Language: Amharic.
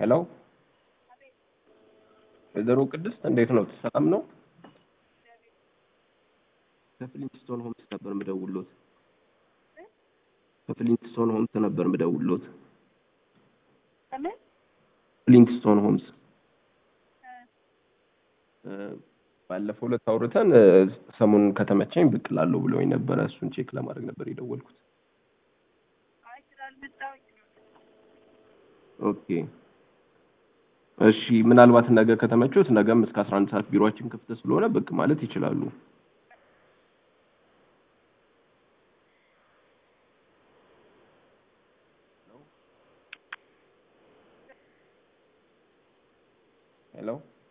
ሄሎ ወይዘሮ ቅድስት እንዴት ነው? ሰላም ነው? ከፍሊንትስቶን ሆምስ ነበር ምደውሎት። ከፍሊንትስቶን ሆምስ ነበር ምደውሎት። ከምን ፍሊንትስቶን ሆምስ እ፣ ባለፈው ዕለት አውርተን እ፣ ሰሞኑን ከተመቸኝ ብቅ እላለሁ ብለውኝ ነበረ። እሱን ቼክ ለማድረግ ነበር የደወልኩት። አይ ስላልመጣሁኝ ነው። ኦኬ እሺ፣ ምናልባት ነገ ከተመቾት ነገም እስከ 11 ሰዓት ቢሮአችን ክፍት ስለሆነ ብቅ ማለት ይችላሉ። ሄሎ